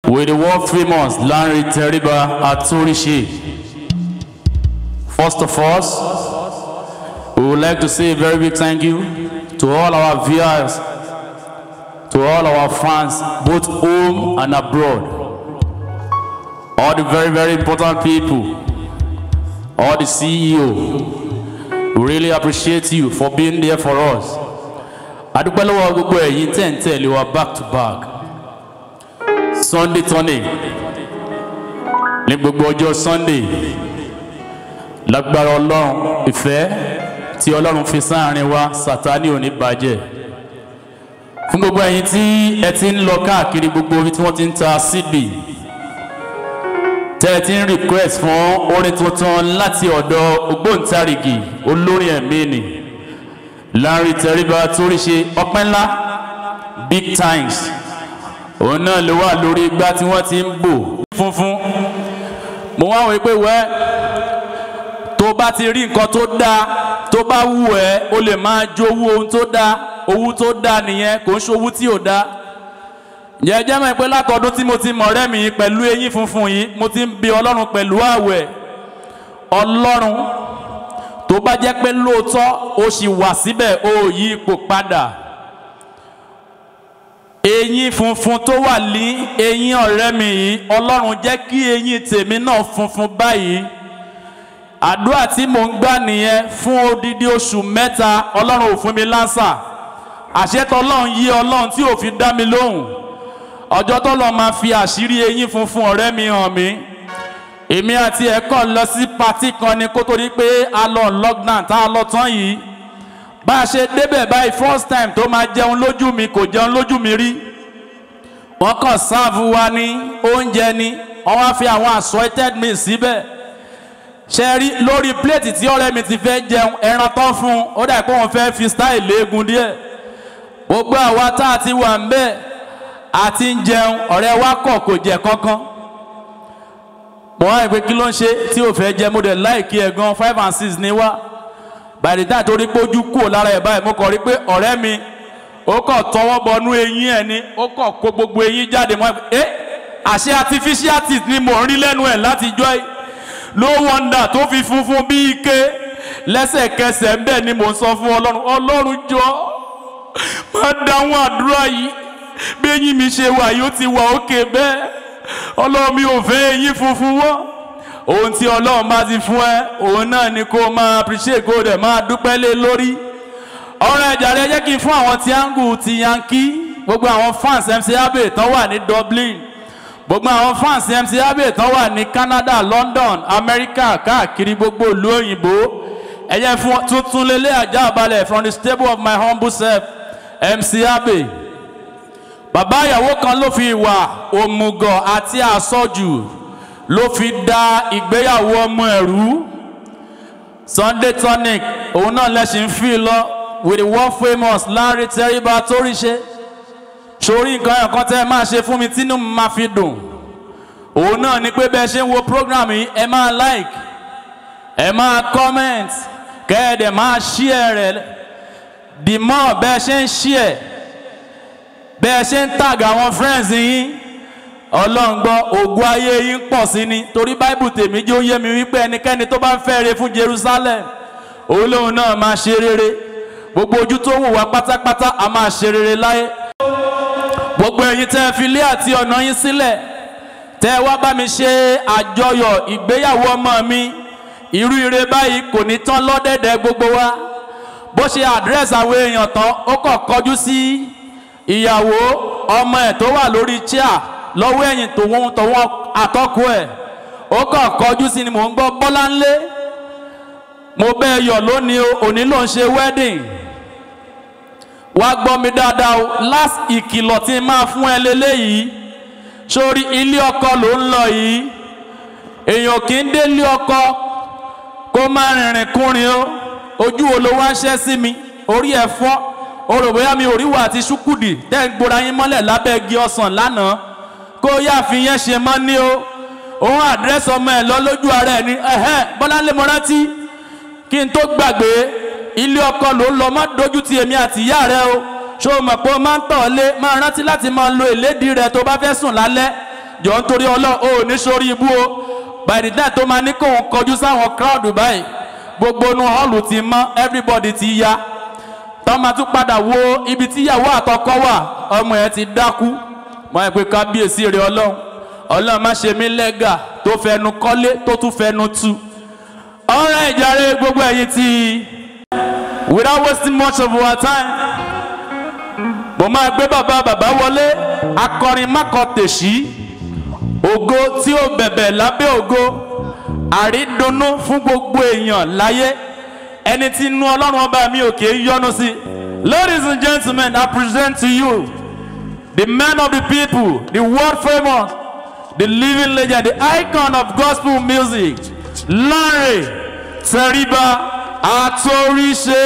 with the world famous Lanre Teriba Atorise. First of all, we would like to say a very big thank you to all our viewers, to all our fans, both home and abroad. All the very, very important people, all the CEO, we really appreciate you for being there for us. adúpẹ́ lọ́wọ́ gbogbo ẹ̀yin tẹ̀ ń tẹ̀lé wa back to back sunday turning ní gbogbo ọjọ́ sunday lágbára ọlọ́run ìfẹ́ tí ọlọ́run fi sáàrin wa sátani ò ní bàjẹ́ fún gbogbo ẹ̀yin tí ẹ ti ń lọ káàkiri gbogbo ibi tí wọ́n ti ń ta cd tẹ́ ẹ ti ń request fún orin tuntun láti ọ̀dọ̀ ògbóǹtarìgì olórin ẹ̀mí ni Lanre Teriba Atorise ọpẹ́ ńlá big times òun náà ló wà lórí igbá tí wọ́n ti ń bò funfun mo wá wọ pé wẹ́ tó bá ti rí nǹkan tó dáa tó bá wù ẹ́ o lè máa jowú ohun tó dáa owó tó dáa nìyẹn kò ń ṣowú tí ò dáa ǹjẹ́ jẹ́ mọ̀ pé látọdún tí mo ti mọ̀ ọ̀rẹ́ mi yìí pẹ̀lú eyín funfun yìí mo ti ń bi ọlọ́run pẹ̀lú àwẹ̀ ọlọ́run tó bá jẹ́ pé lóòótọ́ o sì wà síbẹ̀ o ò yí ipò padà eyín funfun tó wà ní eyín ọ̀rẹ́ mi yìí ọlọ́run jẹ́ kí eyín tèmi náà funfun báyìí àdúrà tí mò ń gbà nìyẹn fún odidi oṣù mẹ́ta ọlọ́run ò fún mi lánsà àṣetọ́ ọlọ́run yí ọlọ́run tí ò fi dá mi lóhùn ọjọ́ tó lọ́ọ́ máa fi àṣírí eyín funfun ọ̀rẹ́ mi hàn mí èmi àti ẹ̀ kàn lọ sí patí kan ni kó tó di pé a lọ lockdown tá a lọ tán yìí bá a ṣe débẹ̀ báyìí first time tó máa jẹun lójú mi kò jẹun lójú mi rí wọ́n kàn sáàfù wa ní oúnjẹ ni wọ́n wá fi àwọn assorted meat síbẹ̀ ṣe rí lórí pléètì tí ọ̀rẹ́ mi ti fẹ́ jẹun ẹran tán fún un ó dà pé wọ́n fẹ́ fi style léegun díẹ̀ gbogbo àwa tá a ti wà ń bẹ̀ àti ń jẹun ọ̀rẹ́ wa kọ̀ kò jẹ kankan mo wá ìpè kí ló ń ṣe tí ò fẹ́ jẹ mo dẹ̀ láìkí ẹ̀ gan five and six ni wá by the time torí pé ojú kúrò lára ẹ̀ báyìí mo kàn rí pé ọ̀rẹ́ mi ó kàn tọwọ́ bọnú eyín ẹ̀ ni ó kàn kó gbogbo eyín jáde mọ́ ẹ àṣẹ artificial teeth ni mò ń rí lẹ́nu ẹ̀ látijọ́ yìí no wonder tó fi funfun bí ike lẹ́sẹ̀kẹsẹ̀ ń bẹ̀ ni mò ń sọ fún ọlọ́run ọlọ́run jọ máa dáhùn àdúrà yìí bí eyín mi ṣe wà yìí ó ti wà òkè bẹ́ẹ̀ ọlọ́run mi ò fẹ́ eyín funfun wọ́ ohun tí ọlọ́run bá ti fún ẹ òun náà ni kó máa appreciate kó dẹ̀ máa dúpẹ́ lé lórí ọ̀rọ̀ ẹ̀jà rẹ jẹ́ kí n fún àwọn tí angu ti yankee gbogbo àwọn fans MC Abbey tán wà ní Dublin gbogbo àwọn fans MC Abbey tán wà ní Canada London America káàkiri gbogbo ìlú òyìnbó ẹ̀yẹ fún tuntun lélẹ̀ ajá balẹ̀ from the stable of my humble self MC Abbey bàbá ìyàwó kan ló fi ìwà òmùgọ̀ àti àsọjù ló fi da ìgbéyàwó ọmọ ẹ̀rú Sunday tonic òun náà lẹ́sìn fi lọ with the world famous Lanre Teriba Atorise sórí nǹkan ẹ̀kan tẹ́ ẹ máa ṣe fún mi tínú mi máa fi dùn òun náà ni pé bẹ́ẹ̀ ṣe ń wo program yìí ẹ máa like ẹ máa comment kẹ́ ẹ dẹ̀ máa share rẹ̀ the more bẹ́ẹ̀ ṣe ń share bẹ́ẹ̀ ṣe ń tag àwọn friends yín ọlọ́run gbọ́ ògùn ayé yín pọ̀ sí ni torí báìbù tèmi jẹ́ ó yé mi wípé ẹnikẹ́ni tó bá ń fẹ́ re fún Jerusalem òun lòun náà máa ṣe rere gbogbo ojú tó wù wá pátápátá a máa ṣe rere láyé gbogbo ẹ̀yin tẹ́ ẹ fi ilé àti ọ̀nà yín sílẹ̀ tẹ́ ẹ wá bá mi ṣe àjọyọ̀ ìgbéyàwó ọmọ mi irú ire báyìí kò ní tán lọ́dẹ̀dẹ̀ gbogbo wa bó ṣe àdírẹ́sì àwọn èèyàn tán ó kàn kọjú sí ìyàwó ọmọ ẹ̀ tó wà lórí chair lọ́wọ́ ẹ̀yìn tòun tòun àtọ́kù ẹ̀ ó kàn kọjú sí ni mò ń gbọ́ bọ́láńlé mo bẹ́ẹ̀ yọ̀ lónìí o òní ló ń ṣe wedding wá gbọ́ mi dáadáa o last ìkìlọ̀ tí n máa fún ẹ lélẹ́yìí sórí ilé ọkọ ló ń lọ yìí èèyàn kì í dé ilé ọkọ kó má rìnrìn kúrin o ojú wo ló wá ń ṣẹ́ sí mi orí ẹ̀ fọ́ o rò bóyá mi ò rí wà àti ṣúkùdì tẹ́ ń gbóra yín mọ́lẹ̀ lábẹ́ igi ọsàn lánàá kó yá fi yẹn ṣe mọ́ ní o òun àdírẹ́sì ọmọ ẹ̀ lọ lójú ara ẹ̀ ní ẹ̀hẹ́n bọ́láńlé mo rántí kí n tó gbàgbé ilé ọkọ ló ń lọ má dojú ti èmi àti ìyá rẹ o ṣó o mọ̀ pé o máa ń tọ̀ lé máa rántí láti máa lo ìlédìí rẹ tó bá fẹ́ sùn lálẹ́ jọ ń torí ọlọ́run ó ní sórí ibú o by the time tó máa ní kóun kọjú sáwọn crowd báyìí gbogbo inú hall ti mọ́ everybody ti ya tọ́ máa tún padà wo ibi tíyàwó àtọkọ wà ọmọ yẹn ti dákú mọ ẹ pé kábíyèsí rẹ ọlọ́run ọlọ́run má ṣe mí lẹ́gà tó fẹnu kọ́lé tó tún fẹnu tú ọ̀rẹ́ ìjàre gbogbo ẹ̀yin tí without wasting much of our time mo máa gbé bàbá bàbá wọlé akọrin mákọ tèṣí ògo tí ó bẹ̀bẹ̀ lábẹ́ ògo àrídùnnú fún gbogbo èèyàn láyé ẹni tí inú ọlọ́run ọba mi ò kì í yọ́nú sí ladies and gentlemen i present to you the man of the people the world famous the living legend the icon of gospel music Lanre Tẹríba Àtòríṣe.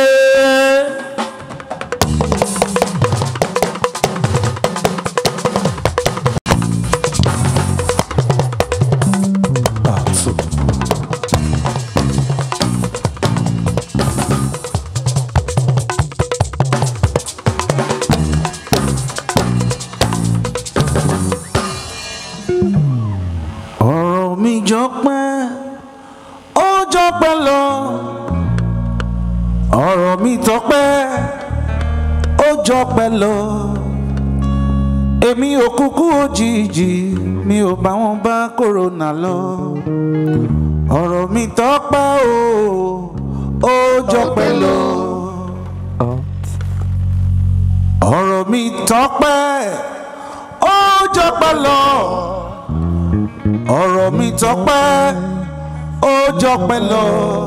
ọ̀rọ̀ mi jọ pẹ́ ó jọ pẹ́ lọ ọ̀rọ̀ mi tọpẹ́ ó jọ pẹ́ lọ èmi ò kúkú òjijì mi ò bá wọn bá kòrónà lọ ọ̀rọ̀ mi tọpẹ́ ó ó jọ pẹ́ lọ ọ̀rọ̀ mi tọpẹ́ ó jọ pẹ́ lọ ọ̀rọ̀ mi tọpẹ́ ó jọpẹ́ lọ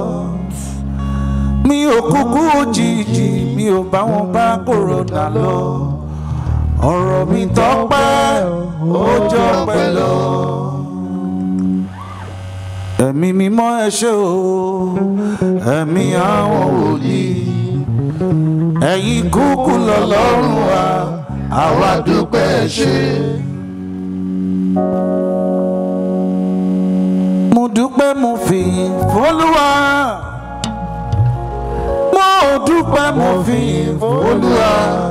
mi ò kúkú òjijì mi ò bá wọn bá kòrónà lọ ọ̀rọ̀ mi tọpẹ́ ó jọpẹ́ lọ. ẹ̀mí mímọ́ ẹ ṣé o ẹ̀mí àwọn wòlíì ẹ̀yin kúkú lọ́lọ́run wa àwa dúpẹ́ ẹ ṣé. mo dúpẹ́ mo fìyìn fọlúwa mo dúpẹ́ mo fìyìn fọlúwa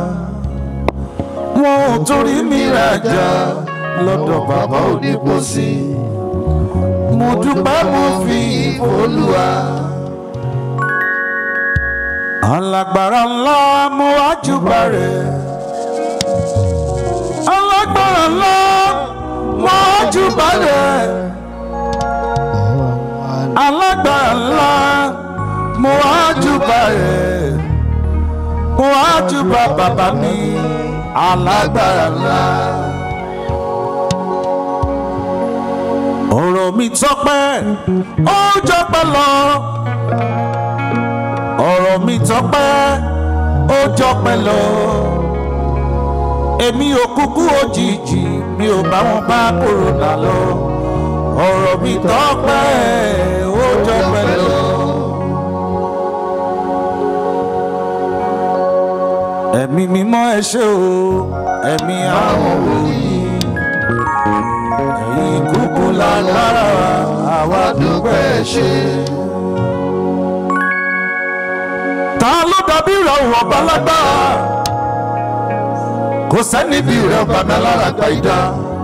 wọn ò torí mi rajà lọ́dọ̀ bàbá onípòsí mo dúpẹ́ mo fìyìn fọlúwa. alágbára ńlá mo wá júbà rẹ̀ alágbára ńlá mo wá júbà rẹ̀ alágbára ńlá mo wá júbà rẹ̀ mo wá júbà bàbá mi alágbára ńlá. ọ̀rọ̀ mi tọ́pẹ́ ó jọpẹ́ lọ ọ̀rọ̀ mi tọ́pẹ́ ó jọpẹ́ lọ èmi ò kúkú òjijì mi ò bá wọn bá kòrónà lọ ọ̀rọ̀ mi tọ́pẹ́ ó jọpẹ́ lọ. ẹ̀mí mímọ́ ẹ ṣé o ẹ̀mí àwọn wòlíì ẹ̀yin kúkú lágbára àwa dúpẹ́ ẹ ṣé. ta ló dàbí ìrọ̀rùn ọba lágbára kò sẹ́ni bí rẹ̀ ọba mi alára gba ìdá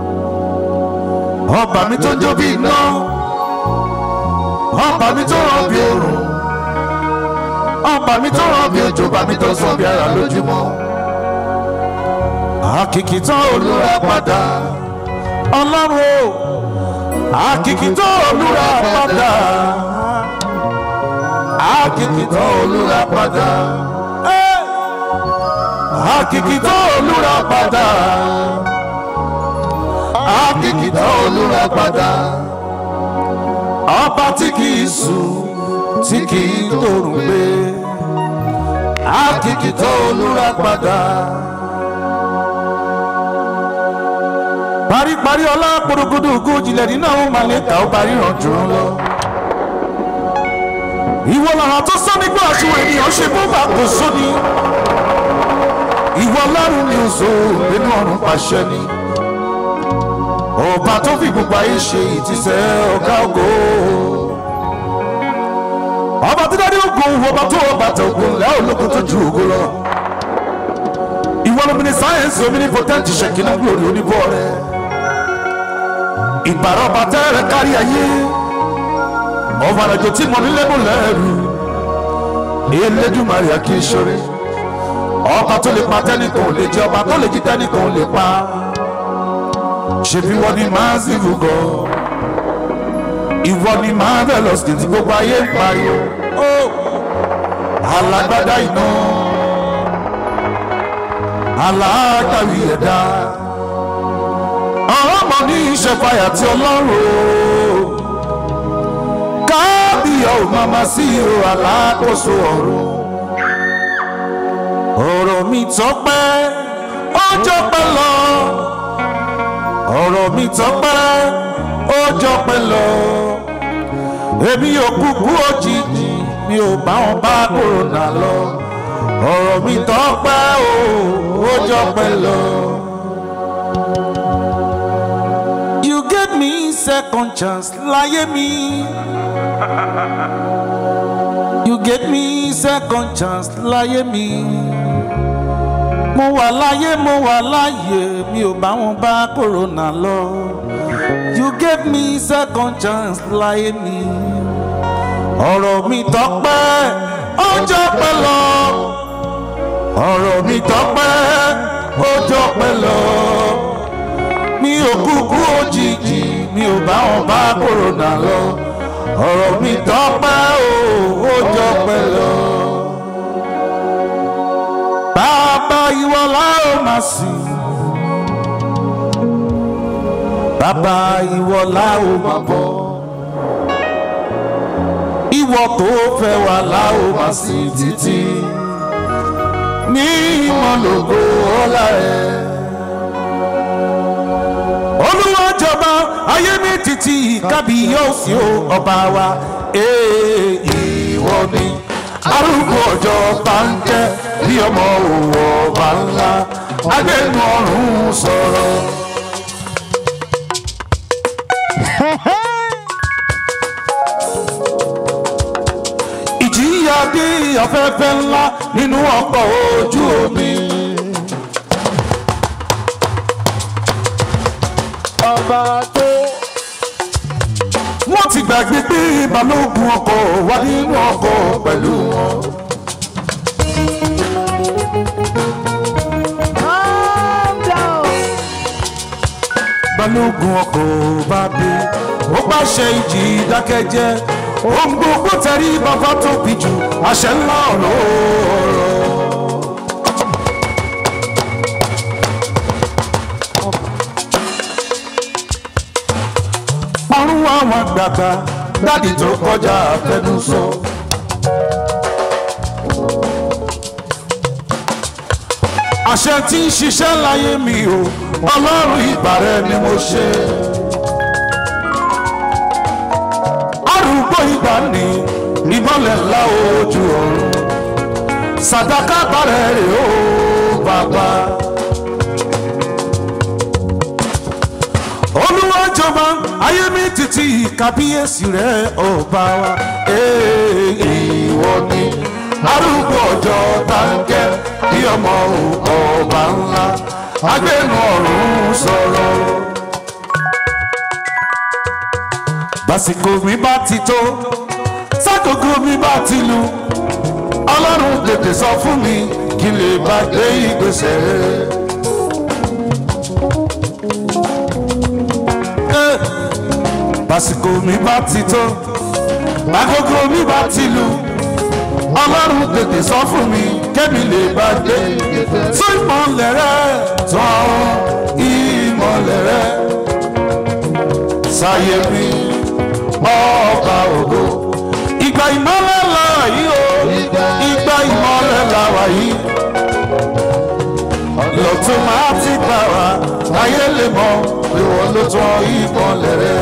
ọba mi tó ń jó bí iná ọba mi tó ràn bí òrùn ọba mi tó ràn bí òjò ọba mi tó sọ bí ara lójúmọ́ àkìkìtàn olúra padà ọlọ́run o àkìkìtàn olúra padà àkìkìtàn olúra padà Eh! àkìkìtàn olúra padà àkìkìtàn olúra padà ọba tí kìí sùn tí kìí tòrùn gbé àkìkìtàn olúra padà. paríparí ọlá porogodo ògo jìnlẹ̀ nínú àwọn màlẹ́kà ó parí ràn jù ú lọ. ìwọ làrá tó sọ nígbà tí ènìyàn ṣe bó bá kò sóni. ìwọ lọ́rùn ni oṣù nínú ọ̀run pàṣẹ ni. ọba tó fi gbogbo ayé ṣe ìtìsẹ̀ ọ̀gá ògo. ọba tó dárí ògùn ọba tó ọba tẹ ògùn lẹ́ ológun tó ju ògo lọ. ìwọ lómi ní sáyẹ́nsì omi ní pọ́tẹ́ǹtì ṣèkínà gbòòrò oníbọ̀ rẹ̀ ìbàrọ̀bà tẹ́rẹ̀ kárí ayé ọ̀fàràjò tí mo nílé mú lẹ́rù elédùmarè kì í ṣoore ọba tó lè pa tẹ́nìkan ò lè jẹ ọba tó lè jí tẹ́nìkan ò lè pa ṣebí wọ́n ní massive god ìwọ ni marvelous tí gbogbo ayé ń pariwo ó alágbádá iná alágbàwí ẹ̀dá àwọn ọmọ ní ìṣẹ̀fàyà tí ọlọ́run o kábíyà ò máa ma sí o alákòóso ọ̀run ọ̀rọ̀ mi tọ́pẹ́ ọjọ́ pẹ́ lọ ọ̀rọ̀ mi tọ́pẹ́ ọjọ́ pẹ́ lọ èmi ò kúkú òjijì mi ò bá wọn bá kòrónà lọ ọ̀rọ̀ mi tọ́pẹ́ o ọjọ́ pẹ́ lọ. You gave me second chance láyé mi. You gave me second chance láyé mi. Mo wà láyé mo wà láyé mi ò bá wọn bá kòrónà lọ. You gave me second chance láyé mi. Ọ̀rọ̀ mi tọ́pẹ́ ọjọ́ pẹ́ lọ. Ọ̀rọ̀ mi tọ́pẹ́ ọjọ́ pẹ́ lọ. Mi ò kúkú òjijì mi ò bá wọn bá kòrónà lọ. Ọ̀rọ̀ mi tọ́pẹ́ o ọjọ́ pẹ́ lọ. Bàbá ìwọ la ó máa sìn. Bàbá ìwọ la ó máa bọ̀. Ìwọ tó fẹ́ wà la ó máa sìn títí. Ní ìmọ̀lógo ọlá rẹ̀. Olúwa jọba ayé mi títí kábíyèsí o ọba wa. Ee ìwọ ni arúgbó ọjọ́ bá ń jẹ́ bí ọmọ òwò ọba ńlá agbẹnu ọ̀run sọ̀rọ̀. ìjìyà bí afẹ́fẹ́ ńlá nínú ọkọ̀ ojú omi. ọba tó wọ́n ti gbàgbé pé balógun ọkọ̀ wà nínú ọkọ̀ pẹ̀lú wọn. Calm down. balógun ọkọ̀ bá dé ó pàṣẹ ìjì dákẹ́jẹ́ ohun gbogbo tẹ̀rí bàbá tóbi jù àṣẹ ńlá ọ̀rọ̀ ọ̀run àwọn àgbààgbà dádì tó kọjá àfẹnusọ. àṣẹ tí ń ṣiṣẹ́ láyé mi o ọlọ́run ìbàrẹ̀ ni mo ṣe. arúgbó ìgbà ni ìmọ̀lẹ̀ ńlá ojú ọ̀run sàdákà bàrẹ̀ rè ó bàbá. olúwa jọba ayé mi títí kábíyèsí rẹ ọba wa. Ee, ìwọ ni arúgbó ọjọ́ táǹkẹ́ bí ọmọ ọba ńlá agbẹnu ọ̀run sọ̀rọ̀. básìkò mi bá ti tó sákòókò mi bá ti lu ọlọ́run tètè sọ fún mi kí n lè bá gbé ìgbésẹ̀ rere. Eh, básìkò mi bá ti tó àkókò mi bá ti lu ọlọ́run tètè sọ fún mi kẹ́mi lè bá gbé tó ìmọ̀lẹ̀ rẹ tán ìmọ̀lẹ̀ rẹ sáyé mi ọba ògo ìgbà ìmọ̀lẹ̀ làwà yìí o ìgbà ìmọ̀lẹ̀ làwà yìí lọ́tún máa ti gbà wá ayé lè mọ̀ pé wọ́n ló tán ìmọ̀lẹ̀ rẹ.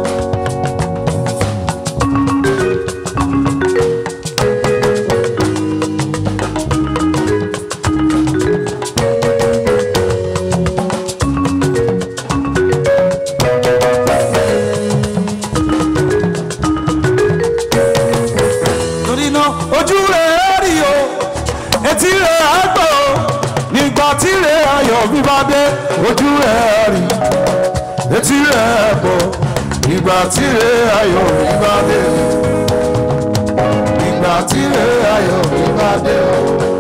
torí náà ojú rẹ̀ á rí o etí rẹ̀ á gbọ́ o nígbà tí rẹ̀ ayọ̀ bí bá dé ojú rẹ̀ á rí etí rẹ̀ á gbọ́ ìgbà tí rè ayọ̀ mi bá dé ìgbà tí rè ayọ̀ mi bá dé o.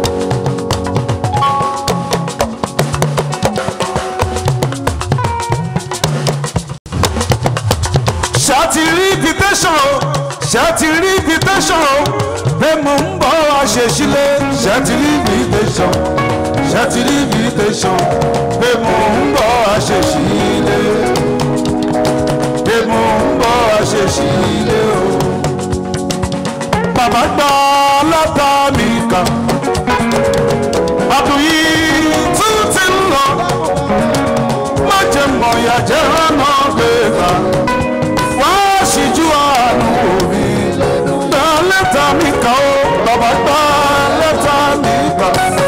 ṣáàtì rí invitation o ṣáàtì rí invitation o pé mo ń bọ̀ wá ṣe sílé ṣáàtì rí invitation ṣáàtì rí invitation pé mo ń bọ̀ wá ṣe sílé pé mo ń bọ̀ wá ṣe sílé o. bàbá gbọ́ látà mi kà ọdún yìí tún ti ń lọ má jẹ́ mọ̀ ìyá jẹ́ rán gbé gbà wá síjú àánú òbí gbà lẹ́tà mi kà ó bàbá gbà lẹ́tà mi kà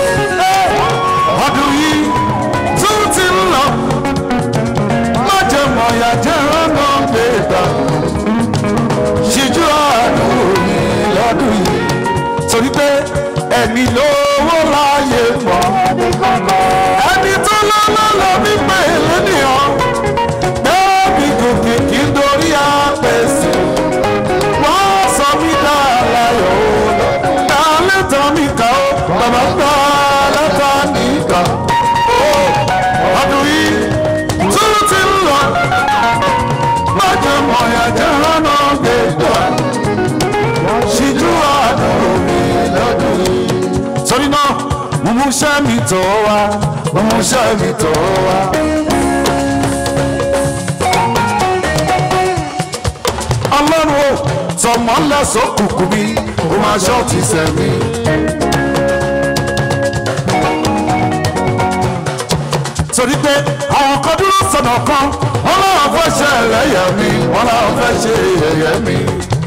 ọdún yìí tún ti ń lọ má jẹ́ mọ̀ ìyá jẹ́ rán gbé gbà síjú àánú òbí lọ́dún yìí torí pé ẹni lówó láàyè mọ́ ẹni tó lọ́lọ́ lọ wípé lónìyàn bẹ́ẹ̀ni gòkè kí n dorí àpèsè wọ́n sọ mí dá láyọ̀ ó dá lẹ́tà mi kà ó bàbá gbá lẹ́tà mi kà ó ọdún yìí tún ti ń lọ májè mọ̀yà jẹ́ rọ́nà gbẹ̀gbà ṣíjú àdúró mi lọ́dún yìí. torí náà mo mú iṣẹ́ mi tọ̀ wá mo mú iṣẹ́ mi tọ̀ wá. ọlọ́run o tọmọ lẹ́sọ̀ kùkù mi ó máa ṣọ́ ti sẹ̀ mi. torí pé àwọn kan dúró sọ̀nà kan wọ́n láwọn fẹ́ ṣe ẹlẹ́yẹ mi wọ́n láwọn fẹ́ ṣe ẹ̀yẹ mi.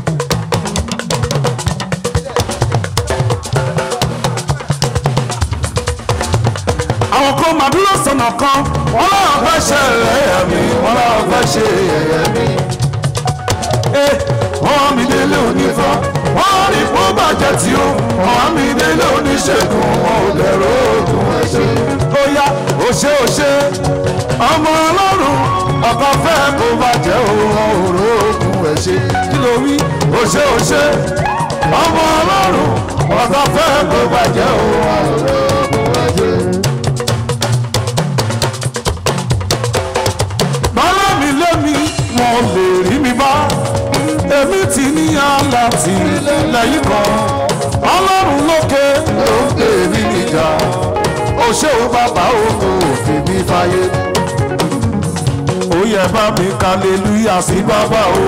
àwọn kan máa dúró sọ̀nà kan wọ́n láwọn fẹ́ ṣe ẹlẹ́yẹ mi wọ́n láwọn fẹ́ ṣe ẹ̀yẹ mi. Eh, wọ́n mi délé onífọ́ wọ́n rí kó bàjẹ́ tí ó wọ́n mi délé oníṣègùn wọn ò dẹ̀rọ òògùn ẹ̀ṣẹ̀. ó yá ó ṣe ó ṣe ọmọ ọlọ́run ọkọ fẹ́ kó bàjẹ́ òun òrò òògùn ẹ̀ṣẹ̀. kí ló wí ó ṣe ó ṣe ọmọ ọlọ́run ọkọ fẹ́ kó bàjẹ́ òun òrò òògùn ẹ̀ṣẹ̀. bọ́lá mi lé mi wọn lè rí mi bá èmi ti níyàn láti lẹ́yìn kan ọlọ́run lókè ló ń pè mí níjà ó ṣe ó bàbá òkú òfin mi fàyè ó yẹ bá mi kàlélúyà sí bàbá o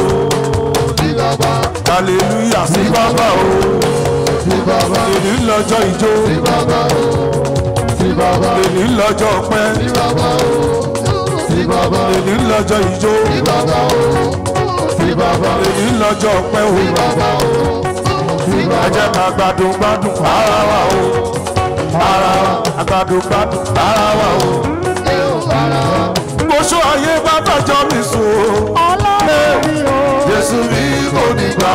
kàlélúyà sí bàbá o èmi ń lọ́jọ́ ìjó èmi ń lọ́jọ́ ọpẹ́ èmi ń lọ́jọ́ ìjó èmi ń lọ́jọ́ ọpẹ́ o ẹ jẹ́ ká gbádùn gbádùn ara wa o ara wa àgbàdùn gbádùn ara wa o mo ṣó ayé bá fẹjọ́ mi sùn o jésù mi kò ní gbà.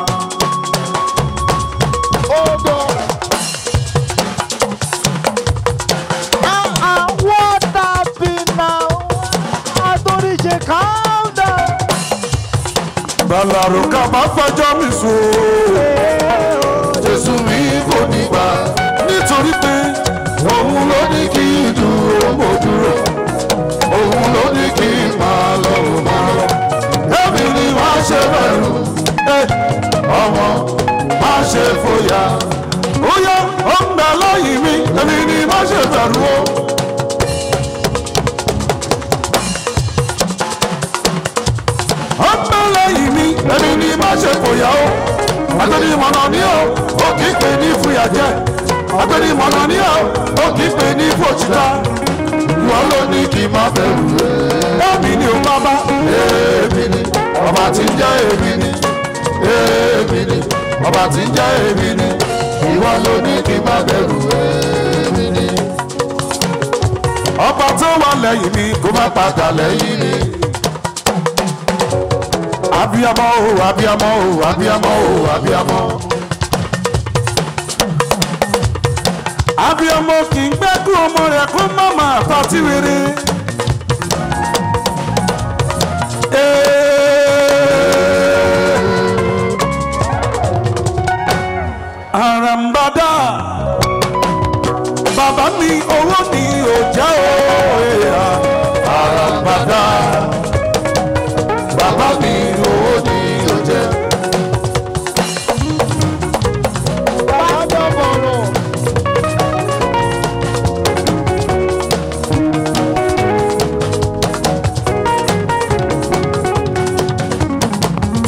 Ah, what happened now? Adoríje, calm down. Bàlàrò ká bá fẹjọ́ mi sùn o. Jésù mi kò ní gbà. Nítorí pé òun ló ní kí n dúró mo dúró. Òun ló ní kí n máa lọ mo máa lọ. Èmi ni má ṣe bẹ̀rù. Eh, Ọmọ má ṣe fòyà. Ó yá ó ń bẹ lẹ́yìn mi. Èmi ni má ṣe bẹ̀rù o. ọgbẹ́ lẹ́yìn mi ẹni ní má ṣe fòyà o agbẹ́ni mọ̀nà ní o ó kì í pè ní fúyà jẹ́ agbẹ́ni mọ̀nà ní o ó kì í pè ní fòṣìta ìwọ ló ní kí n má bẹ̀rù èmi ni ò bá bá èmi ni ọba tí ń jẹ́ èmi ni èmi ni ọba tí ń jẹ́ èmi ni ìwọ ló ní kí n má bẹ̀rù èmi ni ọba tó wà lẹ́yìn mi kó má padà lẹ́yìn mi abiyamọ o abiyamọ o abiyamọ o abiyamọ. abiyamọ kì í gbẹ́kú ọmọ rẹ̀ kó má máa tọ́tí rere. Ee,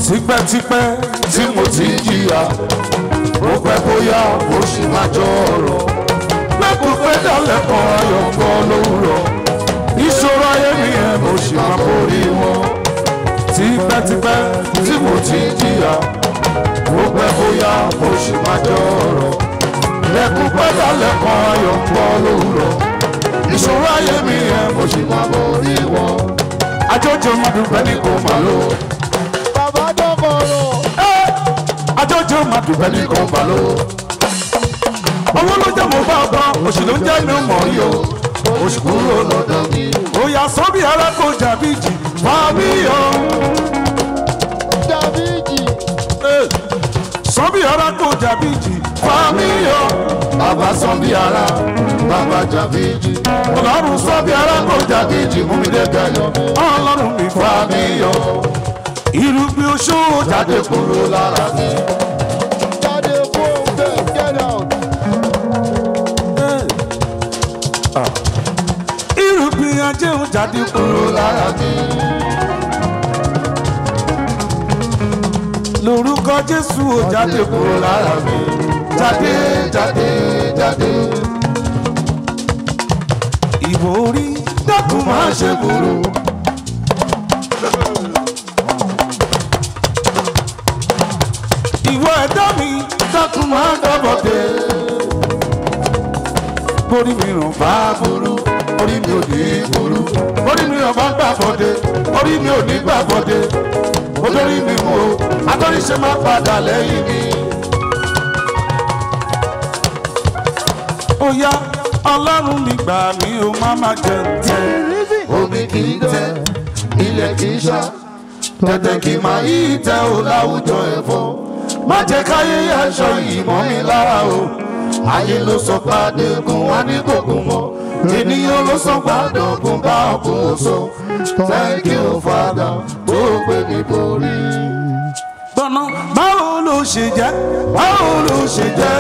tipẹ́tipẹ́ tí mo ti jìyà ó pẹ́ bóyá ó sì máa jọ ọ̀rọ̀ lẹ́kùn pé dálẹ̀ kan ayọ̀ ń bọ́ lówùrọ̀ ìṣòro ayé mi yẹn mo sì máa borí wọn tipẹ́tipẹ́ tí mo ti jìyà ó pẹ́ bóyá ó sì máa jọ ọ̀rọ̀ lẹ́kùn pé dálẹ̀ kan ayọ̀ ń bọ́ lówùrọ̀ ìṣòro ayé mi yẹn mo sì máa borí wọn àjọjọ mọdùpẹ́ ní kò máa lò Bàbá dọ́kọ̀rọ̀. àjọjọ mọdùpẹ́ ní kò máa lò owó ló jẹ́ mo bá ọba oṣù ló ń jẹ́ mi ò mọ̀ rí o oṣù kúrò lọ́dọ̀ mi òyà sọ́bì ara kò jàbí jì fàmí o Dàbíjì. sọ́bì ara kò jàbí jì fàmí o bàbá sọ́bì ara bàbá jàbí jì ọlọ́run sọ́bì ara kò jàbí jì mú mi dé gẹ̀yọ́ ọlọ́run mi fàmí o irúgbìn oṣù jáde kúrò lára mi. Jáde fún bẹ́ẹ̀ get out. irúgbìn ajéhùn jáde kúrò lára mi. lórúkọ jésù ò jáde kúrò lára mi. jáde jáde jáde. ìwọ orí dákun máa ṣe burú. ìwọ ẹ̀dá mi dákun máa dábọ̀ dé borí mi ràn bá burú orí mi ò ní burú borí mi ràn bá gbà bọ́dé orí mi ò ní gbà bọ́dé olórí mi mú o atọ́níṣe máa padà lẹ́yìn mi. ó yá ọlọ́run mi gbà mí o má má jẹ ǹtẹ́. omi kì í tẹ ilẹ̀ kì í ṣá tẹ̀tẹ̀ kì í máa yí tẹ o láwùjọ ẹ̀fọ́ má jẹ́ káyé aṣọ yìí mọ́ mi lára o ayé ló sọ pàdé gun wá ní kòkun mọ́ ènìyàn ló sọ pàdé ogun bá ọkùn oṣù thank you father tó gbé mi borí. gbọ́nà báwo ló ṣe jẹ́ báwo ló ṣe jẹ́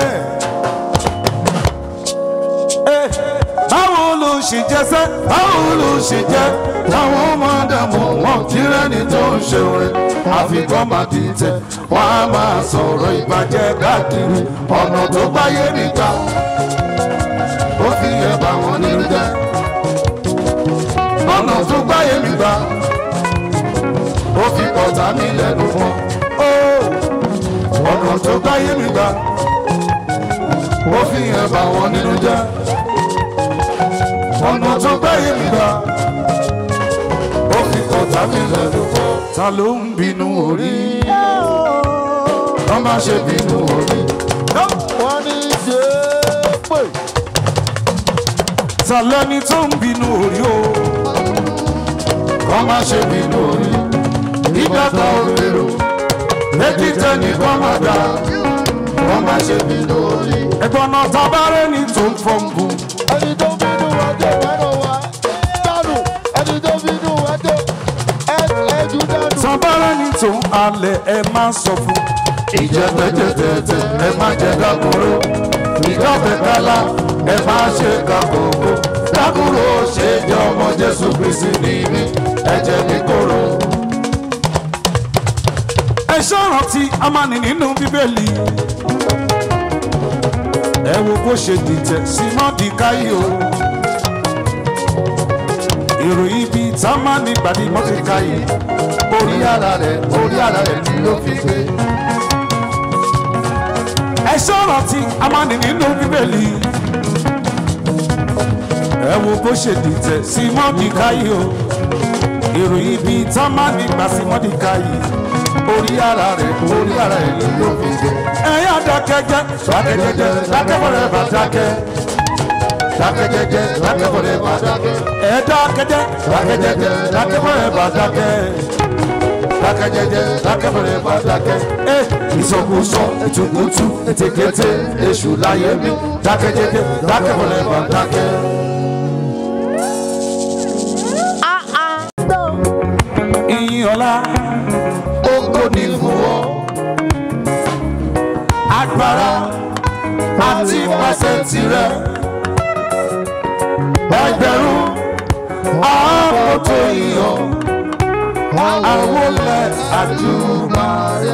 Eh, báwo ló ṣe jẹ́ sẹ́ báwo ló ṣe jẹ́ táwọn ọmọ dààmú wọn kí rẹ́ni tó ń ṣe rẹ̀ àfikún máa ti tẹ̀ wọ́n á máa sọ̀rọ̀ ìbàjẹ́ káàkiri ọ̀nà tó gbáyé mi ká ó fi yẹ bá wọn nínú jẹ́ ọ̀nà tó gbáyé mi gbà ó fi ọ̀tá mi lẹ́nu fún ó ọ̀nà tó gbáyé mi gbà ó fi yẹ bá wọn nínú jẹ́ ọ̀nà tó gbáyé mi gbà ó fi ọ̀tá mi lẹ́nu fún ta ló ń bínú orí wọ́n má ṣe bínú orí. Wọ́n ní ṣe é pè. ta lẹni tó ń bínú orí o. kọ́ má ṣe bínú orí ìdàgbà òrèrò méjì tẹ́ni kọ́ má dá kọ́ má ṣe bínú orí. ẹ̀gbọ́n náà tabarẹ́ ni tó ń fọ́nbù. Ẹni tó bínú ẹjọ́ mẹ́rọ wá. Dànù. Ẹni tó bínú ẹjọ́ ẹjú dànù. tabarẹ́ ni tó ń halẹ̀ ẹ má sọ fún. ìjẹ́pẹ́jẹ́tẹ̀tẹ̀ ẹ má jẹ́ dákúrò ìjọ́bẹ̀kálá ẹ má ṣe kàkókò dákúrò ṣe jẹ́ ọmọ jésù kristi ní mi ẹ̀jẹ̀ mi kóró. ẹ ṣọ́rántí amáni nínú bíbélì ẹ wo bó ṣe dìtẹ̀ sí mọ́dìkáyì o ìròyìn ibi támánì gbàdí mọ́dìkáyì orí ara rẹ̀ orí ara rẹ̀ ni ló fi gbé ẹ ṣọ́rántí amáni nínú bíbélì ẹ wo bó ṣe dìtẹ̀ sí mọ́dìkáyì o ìròyìn ibi támánì gbà sí mọ́dìkáyì orí ara rẹ̀ orí ara rẹ̀ ni ló fi gbé ẹ̀yà dákẹ́jẹ́ dákẹ́jẹ́jẹ́ dákẹ́bọ̀rẹ̀ bá dákẹ́ dákẹ́jẹ́jẹ́ dákẹ́bọ̀rẹ̀ bá dákẹ́ ẹ̀ dákẹ́jẹ́ dákẹ́jẹ́jẹ́ dákẹ́bọ̀rẹ̀ bá dákẹ́ dákẹ́jẹ́jẹ́ dákẹ́bọ̀rẹ̀ bá dákẹ́ ẹ̀ ìsọkúsọ ètùkùtù ètèkété èṣù láyé mi dákẹ́jẹ́jẹ́ dákẹ́bọ̀rẹ̀ bá dákẹ́. ìyìn ọlá ògo ni fún ọ agbára àti pàṣẹ tirẹ̀ ẹgbẹ̀rún ààbò tó yíyọ àwọlẹ̀ àdúrà.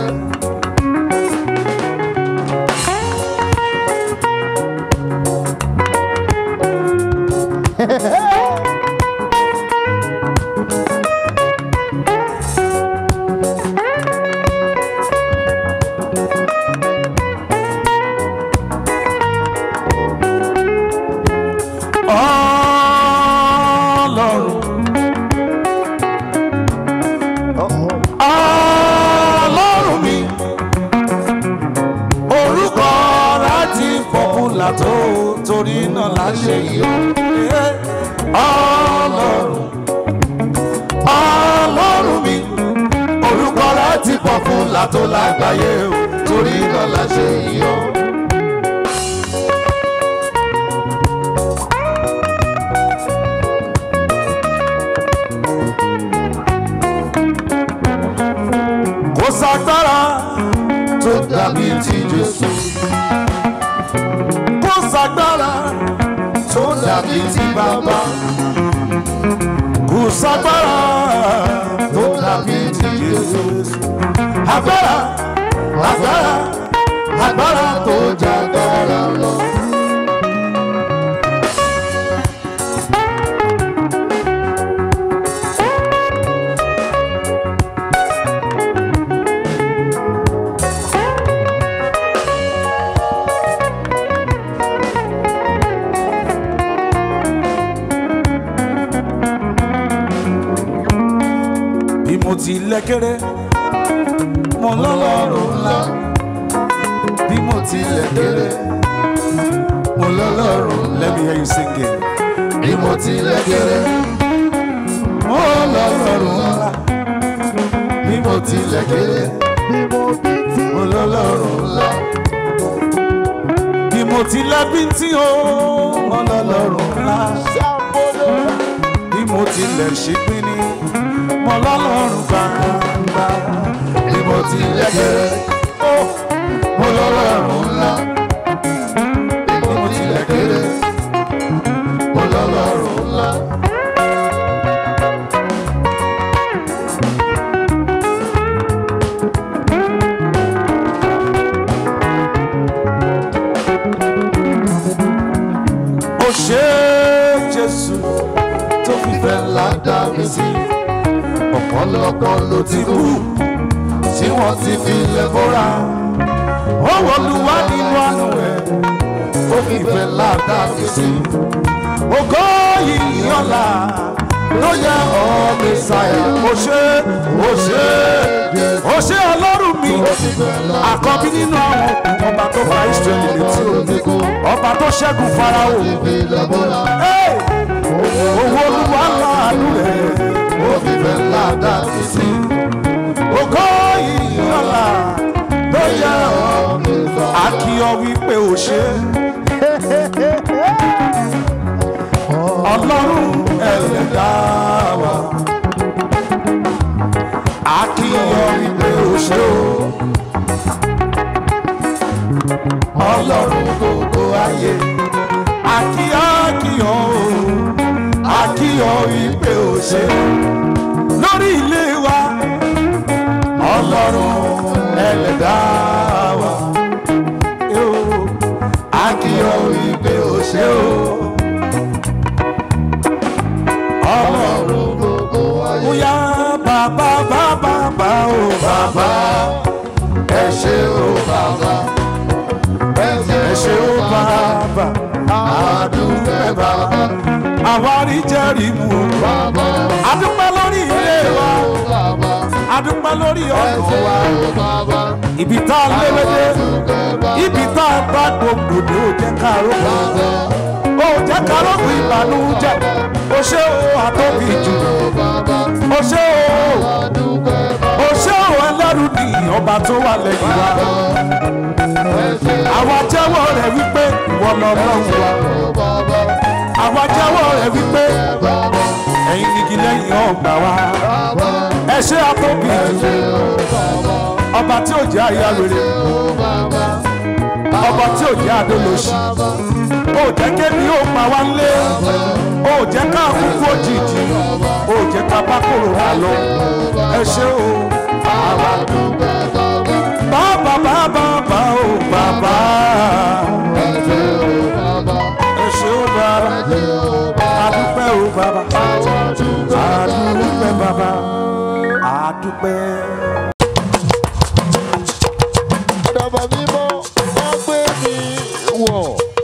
Ọlọ́run Ọlọ́run mi orúkọ rẹ̀ ti pọ́pùlà tó torí náà láṣẹ yìí ó. Ọlọ́run Ọlọ́run mi orúkọ rẹ̀ ti pọ́pùlà tó lágbàáyé ó torí náà láṣẹ yìí ó. kò sàgbára tó dàbí ti Jésù. kò sàgbára tó dàbí ti bàbá. kò sàgbára tó dàbí ti Jésù. agbára agbára agbára tó jágbára lọ. bí mo ti lẹ́kẹ́rẹ́ mo lọ́lọ́run ńlá bí mo ti lẹ́kẹ́rẹ́ mo lọ́lọ́run let me hear you sing it bí mo ti lẹ́kẹ́rẹ́ mo lọ́lọ́run ńlá bí mo ti lẹ́kẹ́rẹ́ mo lọ́lọ́run ńlá bí mo ti lẹ́bí tí o mo lọ́lọ́run ńlá bí mo ti lẹ̀ ṣe pín ní mo lọ́lọ́run gbàgbà bí mo ti lẹ́gẹ̀rẹ́ ó mo lọ́lọ́run ńlá bí mo ti lẹ́gẹ̀rẹ́ mo lọ́lọ́run ńlá. ó ṣe Jésù tó fi fẹ́ ńlá dá mi sí ọ̀pọ̀lọpọ̀ ló ti kú tí wọ́n ti fi lẹ̀ bóra. ó wọlúwa nínú àánú rẹ̀ ó fi fẹ́ ládà mí sí. ògo yìí ọ̀la ló yẹ ọ́ Mèsáyà. ó ṣe ó ṣe ó ṣe ọlọ́run mi àkọ́bí nínú àwọn òkú ọba tó fa Ísírẹ́lì létí omi ọba tó ṣẹ́gun Fáráò. Hey! owó olúwa láàánú rẹ̀ ó fi fẹ́ ládà mí sí. ògo yìí ọ̀la ló yẹ ọ́ akíyọ wípé ó ṣe. ọlọ́run ẹlẹ́dá wa akíyọ wípé ó ṣe o. ọlọ́run gbogbo ayé akíyọ akíyọ o akíyọ wípé ó ṣe lórí ilé wa ọlọ́run ẹlẹ́dá wa yóò akíyọ wípé ó ṣe o ọlọ́run gbogbo ayé. bóyá bàbá bàbá bá o bàbá ẹ ṣé o bàbá ẹ ṣé o bàbá àdúgbò bàbá àwárí jẹ́rìí mú o adúpẹ́ lórí ilé wa adúpẹ́ lórí ọkàn wa ibi tá a léwédé ibi tá a bá gbogbo ní ó jẹ́ ká rògbò ó jẹ́ ká rògbò ìbànújẹ́ ó ṣé o àtọ́bí jù ó ṣé o ó ṣé o ẹlẹ́rù ni ọba tó wà lẹ́yìn wa àwa jẹ́wọ́ rẹ̀ wípé ìwọ lọ́lọ́run wa àwa jẹ́wọ́ rẹ̀ wípé ẹ̀yin nìgí lẹ́yìn ọgbà wa ẹ ṣé àtọ́bí jù ọba tí ò jẹ́ àyà rere ọba tí ò jẹ́ àdólóṣì ó jẹ́ kébi ó pa wá lé ó jẹ́ ká kúkú òjijì ó jẹ́ jẹ́ ká bá kòrònà lọ ẹ ṣé o àwa dúpẹ́ bàbá. bàbá bàbá bàbá o bàbá ẹ ṣé o bàbá. ẹ ṣé o bàbá ẹ ṣé o bàbá. adúpẹ́ o bàbá àwa dúpẹ́ adúpẹ́ bàbá adúpẹ́. bàbá mímọ́ wọ́n gbé mi wọ̀.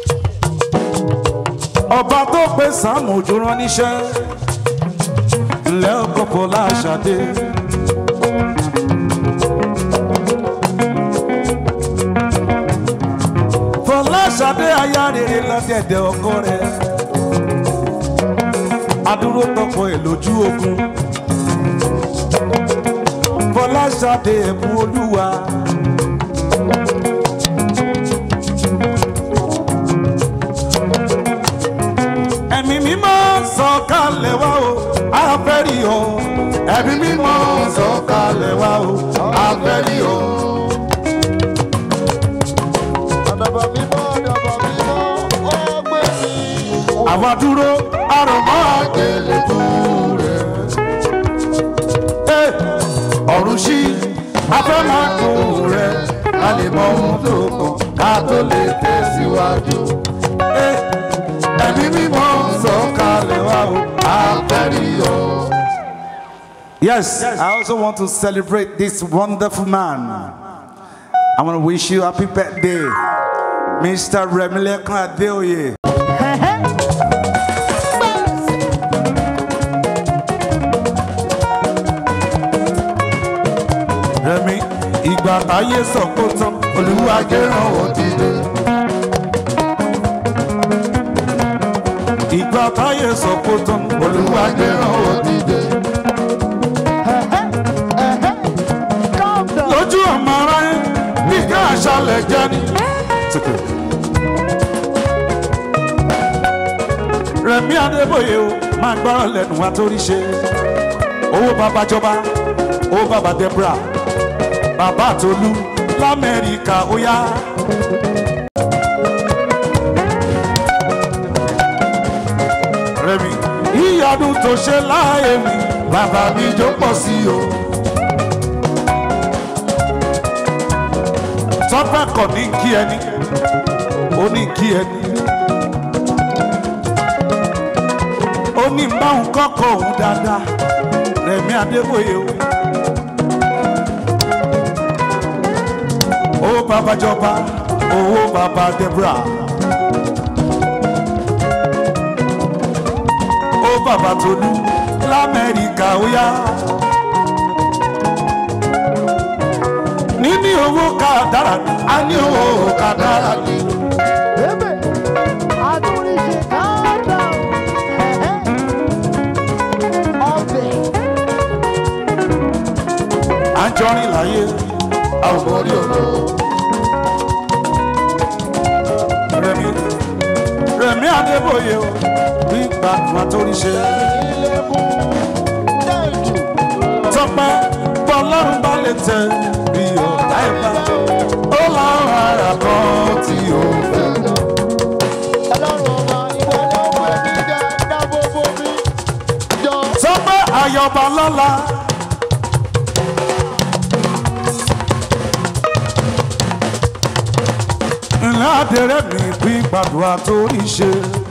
ọba tó pè sáàmù ojú rán níṣẹ́ ńlẹ́ ọkọ̀ láṣadé. fọláṣadé aya rere lọ́dẹ̀dẹ̀ ọkọ rẹ̀ adúró tọkọ ẹ̀ lójú ogun fọláṣadé ẹ̀bùn olúwa. ẹ̀mí mímọ́ sọ̀kalẹ̀ wá o afẹ́rí o ẹ̀mí mímọ́ sọ̀kalẹ̀ wá o afẹ́rí o. bàbá mímọ́ bàbá mímọ́ wọ́n gbé mi wọ̀. àwa dúró àròmọ́ àgbélé tó rẹ̀. Ẹ, ọ̀run ṣí afẹ́ máa kó rẹ̀ ká lè mọ ohun tó kàn ká tó lè tẹ̀síwájú. Ẹ, ẹ̀mí mímọ́ sọ̀kalẹ̀ wá o afẹ́rí o. Yes, I also want to celebrate this wonderful man. I want to wish you happy birthday, Mr. Remilekan Adeoye. Rẹ̀mí, ìgbà táyé sọ kó tán, Olúwa gẹ́ràn wọ́n dìde. Ìgbà táyé sọ kó tán, Olúwa gẹ́ràn wọ́n dìde. Lójú ọmọ aráyé, bí ká àṣàlẹ̀ jẹ́ ni. Rẹ̀mí Adébóyè o, máa gbọ́rọ̀ lẹ́nu wa torí ṣe. Owó bàbá jọba, owó bàbá Deborah, bàbá Tolú l'Amẹ́ríkà ó yá. Rẹ̀mí, ìyanu tó ṣe láàyè mi, bàbá mi jó pọ̀ sí o. Tọ́pẹ́ kọ̀ ní kí ẹni, ó ní kí ẹni. ó ní báwọn kọ́kọ́ òun dáadáa rẹ̀mí adébóyè o. owó bàbá jọba owó bàbá deborah. ó bàbá tolú lamẹ́ríkà ó yá. níní owó ká dára ní a ní owó ká dára ní. Ebe, adúríṣe káàdà ọbẹ̀ à ń jọrin láyé àwọn ọmọ orí ọ̀nà. rẹ̀mí rẹ̀mí adébóyè o bí gbàgbà tó rí ṣe. ilé mú dẹ́ẹ̀dù tọpẹ́ bọ́lọ́run bá lè tẹ bí ọ̀tá ìbá ó láwọn ará kan tí ó fẹ́. ọlọ́run ọba ìwọ ló ń pè mí jẹ́ dábòbò mi jọ. tọpẹ́ ayọ̀bá lọ́la. ńlá àdẹrẹ́ mi bí gbàdúrà tó rí ṣe.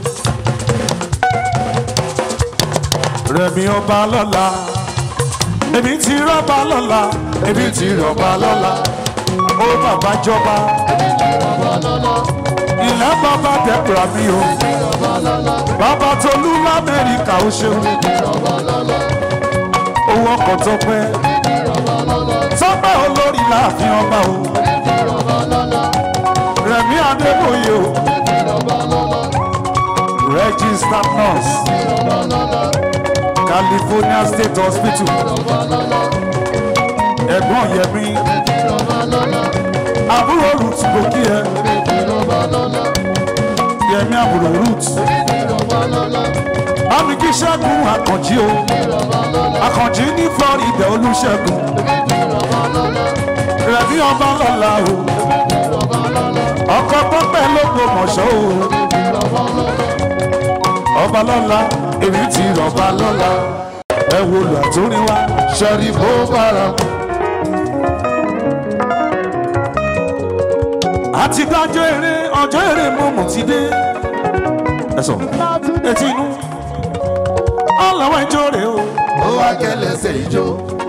rẹ̀mí ọba lọ́la èmi ti rọ́bà lọ́la èmi ti rọ́bà lọ́la ó bàbá jọba ilẹ̀ bàbá dẹ́kura mi o bàbá tolú lamẹ́ríkà ó ṣeun owó ọkọ̀ tọpẹ́ tọpẹ́ olórí láàfin ọba o rẹ̀mí adébóyè o registered nurse california state hospital ẹ̀gbọ́n yẹmi àbúrò root kò kí ẹ yẹmi àbúrò root bámi kí ṣẹ́gun àkànjí o àkànjí ní florida olùṣègùn rẹ̀mí ọba lọ́la o ọkọ̀ pọ́pẹ́ ló gbọmọ̀ṣọ́ o ọba lọ́la èmi ti rọ̀ba lọ́la ẹ wo lù àtúrin wá. sọrí bó bára àti dájọ́ eré ọjọ́ eré mọ̀mọ́ ti dé. ẹ sọ etí inú ọlọ́wọ́ ìjọ rẹ̀ o. ó wá kẹlẹsẹ ìjó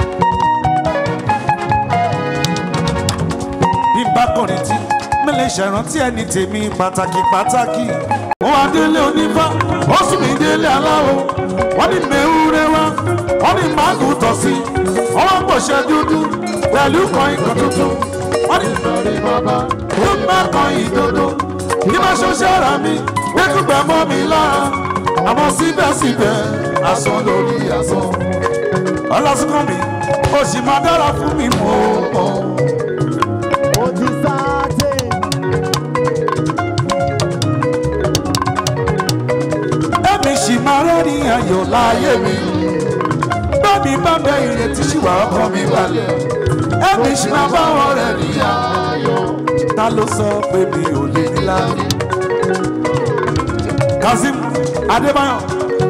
bí n bá kọrin tí mi lè ṣèrántí ẹni tèmi pàtàkì pàtàkì. ó wá délé onífá ó sì mí délé aláwo wọ́n ní mẹ́wúrẹ́ wá wọ́n ní máàgù tọ̀ sí wọ́n wá pòṣẹ́ dúdú pẹ̀lú kan ikọ̀ tuntun wọ́n ní sọrí bàbá ó má kan ìdodo kí má ṣoṣẹ́ ara mi gbẹ́kúgbẹ́ mọ́ mi lára àmọ́ síbẹ̀síbẹ̀ asán lórí asán ọlọ́sùnkàn mi ó sì máa dára fún mi mọ́ ọ́. Ó ti sáté. ẹ̀mí sì máa rẹ́ni ayọ̀ láyé mi. bẹ́ẹ̀ni bá bẹ ìrètí sì wà ọkàn mi balẹ̀. ẹ̀mí sì máa bá wọn rẹ̀ ní ayọ̀. ta ló sọ pé mi ò lè ní láyé. kazeem adébáyọ̀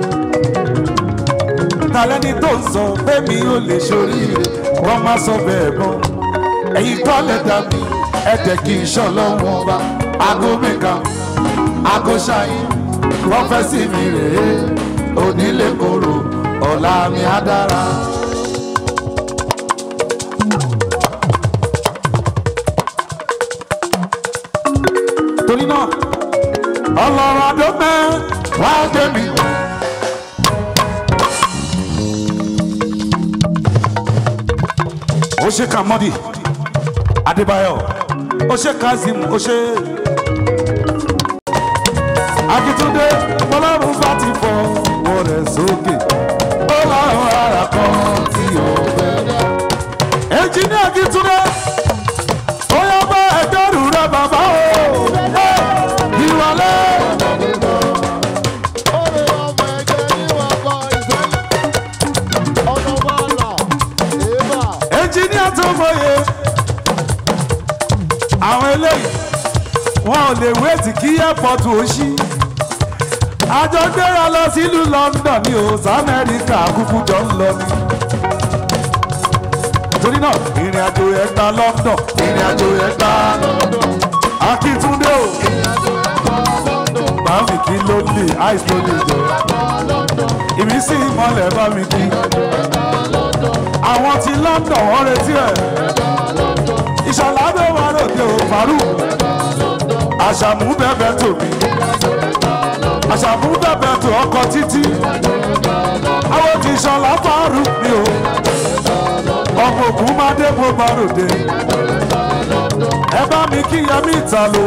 ta lẹ́ni tó ń sọ pé mi ò lè ṣoríire wọ́n má sọ bẹ́ẹ̀ mọ́. ẹ̀yin kọ́ lẹ́dà mi ẹ̀dẹ̀ kì í ṣọlọ́wọ́n ọba aago mẹ́ka aago ṣáyé prọfẹsì mi rèé onílé koro ọ̀la mi á dára. torí náà ọlọ́run adópẹ́ wá gbé mi. ó ṣe kàmọ́dì adébáyọ̀ ó ṣe kazeem ó ṣe akitunde bọlọ́run bá ti fọ ọwọ́ rẹ̀ sókè ó láwọn ara kan tí ó bẹ̀rẹ̀. ẹnjìníà akitunde ó yọ bá ẹgbẹ́rún rẹ bàbá o ìwàlẹ̀ Orí ọmọ ẹgbẹ́ níwọ̀n kọ ìsẹ́yìn. Ọ̀nà bàálà. Èèbà. ẹnjìníà tó mọye àwọn eléyìí wọn ò lè wéètì kí airport ó ṣí àjọ gbéra lọ sílùú london ní o samẹ́ríkà kúkú jọ ń lọ ni torí náà ìrìn àjò ẹ̀ gba london ìrìn àjò ẹ̀ gba akíntúndé o bá mi kí ló lè ice ló lè jẹ ìmísí ìmọ̀lẹ̀ bá mi kí àwọn ti london wọ́n retí ẹ̀ ìṣọ̀lá ló wà lóde o faru àṣàmú bẹ́ẹ̀ tòmí àṣàmú bẹ́ẹ̀ tó ọkọ̀ títí àwọn ti ṣọlá faru mi o ọmọ ògùn máa dé bó bá ròde ẹ bá mi kí yẹmí ìta lò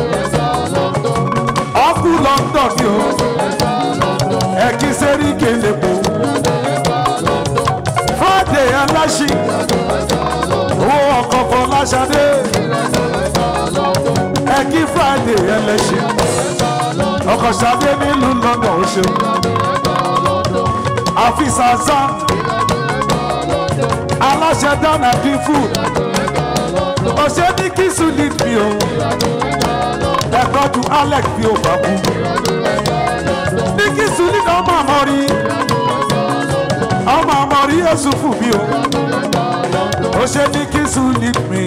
ọkù london ni o ẹ kí sẹ́rí kéle po friday aláṣí owó ọkọ̀ fọláṣadé ẹ kí friday ẹlẹ́ṣin ọkọ̀ ṣadé nílùú london ó ṣeun àfisàzá aláṣẹ dáná dín food ọ̀ṣẹ́ ní kí sùlì mi o ẹ̀kọ́ ju alex bí o bá kú ní kí sùlì náà máa mọ̀ rí ọmọ àmọ̀ rí èṣù fún mi o ọ̀ṣẹ́ ní kí sùlì mi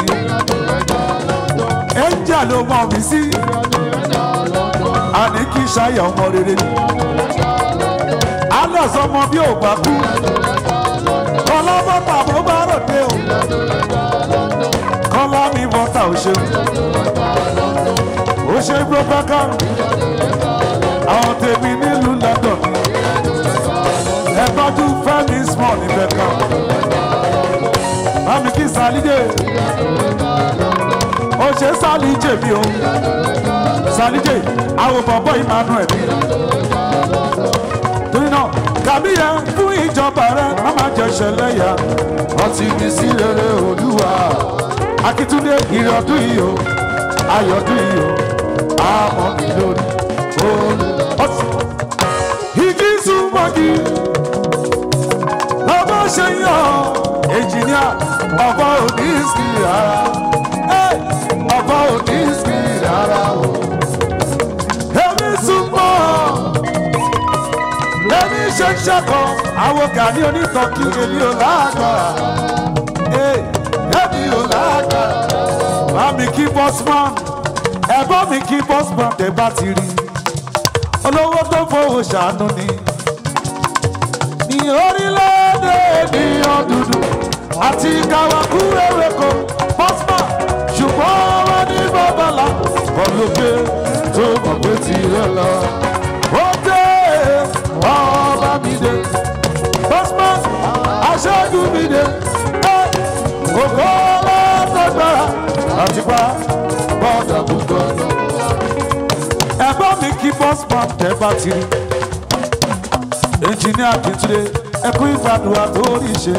ẹ̀ńjà ló mọ̀ mí sí àní kí ṣayà ọmọ rere ni alex ọmọ bí ò bá kú ọlọ́mọ tàbó bá ròde o kọ́lá mi bọ́tà ò ṣeun ó ṣe gbọ́gbọ́ká àwọn tèmi nílùú london ẹ tọ́jú fẹ́mi small níbẹ̀ kan bámi kí sálídé ó ṣe sálíjè mi o sálíjè àwọn bọ̀bọ̀ emmanuel torí náà tàbí yẹn fún ìjọba rẹ má má jẹ ṣẹlẹ̀ yá ọtí mi sí rere olúwa akitunde ìrọ̀dún yìí o ayọ̀dún yìí o àmọ́ mi lórí olú. igi súnmọ́gi lọ́bọ̀ ṣe yàn ẹnjìníà ọ̀bọ òní sí rárá ọ̀bọ òní sí rárá o. èmi súnmọ́ èmi ṣe ṣẹ́kọ̀ àwọn gani onítọ̀kì èmi ò lágbára Ee, èmi ò lágbára bá mi kí bọ́sman ẹ̀gbọ́n mi kí bọ́sman tẹ̀ bá ti rí olówó tó fowó ṣàánú ni ní orílẹ̀-èdè ènìyàn dúdú àti kàwákú ewéko bọ́sman ṣùgbọ́n wọ́n ní bàbálà ọlọ́gbẹ́ tó mọ̀ pé tirẹ̀ lọ. ó dé ọba mi dé bọ́sman aṣáájú mi dé ògo látọ̀gbára àti pa bọ́ọ̀dà púpọ̀. ẹ̀gbọ́n mi kí bọ́sman tẹ́ bá ti rí ẹnjìníà kìtúndé ẹkú ìgbàdùn àtórí ṣe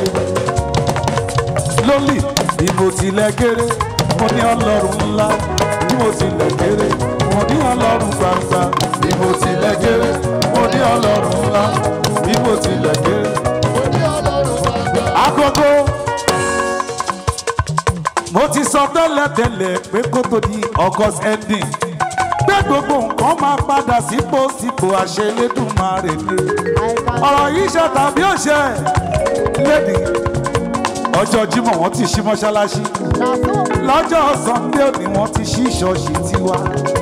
lólì bí mo tilẹ̀ kéré mo ní ọlọ́run ńlá bí mo tilẹ̀ kéré mo ní ọlọ́run gbangba bí mo tilẹ̀ kéré mo ní ọlọ́run ńlá bí mo tilẹ̀ kéré. agogo mo ti sọ tẹ́lẹ̀tẹ́lẹ̀ pé kó tó di august ending pé gbogbo nǹkan máa padà sípò sípò àṣẹ Elédùmarè ni ọ̀rọ̀ yìí ṣe tàbí òṣè lẹ́nìí ọjọ́ Jímọ̀ wọ́n ti ṣí mọ́ṣáláṣí lọ́jọ́ Sunday òní wọ́n ti ṣí ṣọ́ọ̀ṣì tiwa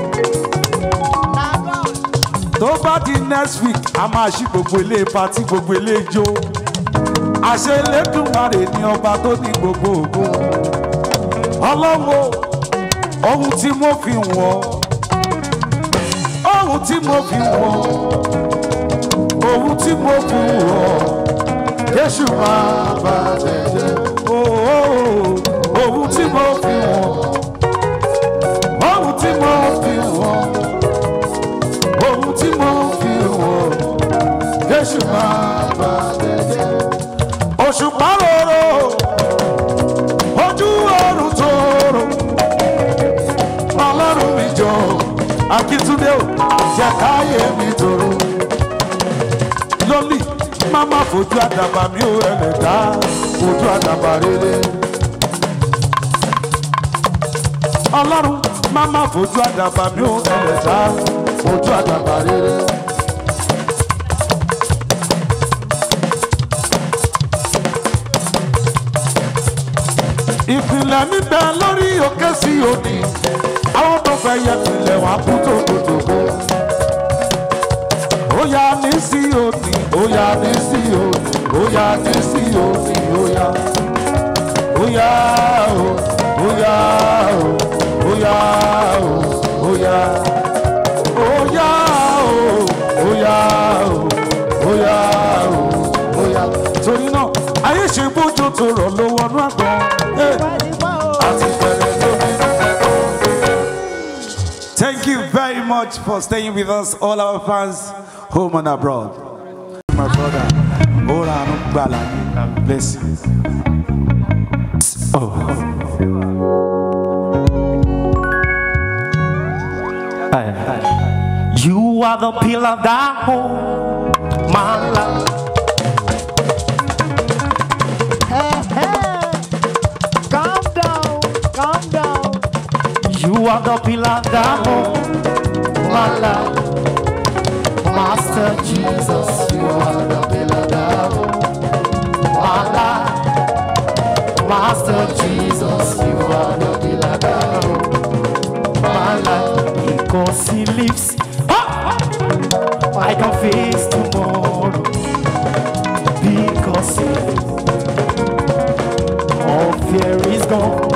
tó bá di next week a máa ṣí gbogbo ilé patí gbogbo ilé ijó àṣẹ Elédùmarè ni ọba tó ní gbogbo ògo ọlọ́wọ́ ohun tí mo fi wọ̀ ohun tí mo fi wọ̀ ohun tí mo fi wọ̀ Jésù máa bá tẹ̀lé ohun tí mo fi wọ̀ ohun tí mo fi wọ̀ ohun tí mo fi wọ̀ Jésù máa bá tẹ̀lé òṣùpá rorò ojú ọ̀run tòrò ọlọ́run mi jọ akíntúndé ò jẹ́ káyé mi tòrò lólì má má fojú àdàbà mi ò rẹlẹ̀ dá fojú àdàbà rere ọlọ́run má má fojú àdàbà mi ò rẹlẹ̀ dá fojú àdàbà rere. ìpìlẹ̀ mi bẹ lórí òkè sí òní àwọn tó fẹ́ yẹ ìpìlẹ̀ wà kú tòkòtòkò. ó yá ní sí òní ó yá ní sí òní ó yá ní sí òní ó yá. ó yá o ó yá o ó yá o ó yá. ó yá o ó yá o ó yá o ó yá. torí náà ayé ṣe bójú tó rọ̀ ló wọnú àgbọn. Hey. Thank you very much for staying with us, all our fans, home and abroad. My brother, Ora Gbala, bless you. You are the pillar that hold my life. Calm down, calm down. You are the pillar that hold my life. Master Jesus, you are the pillar that hold my life. Master Jesus, you are the pillar that hold my life. Because he lives, ah, I can face tomorrow. Because he lives, all fear is gone.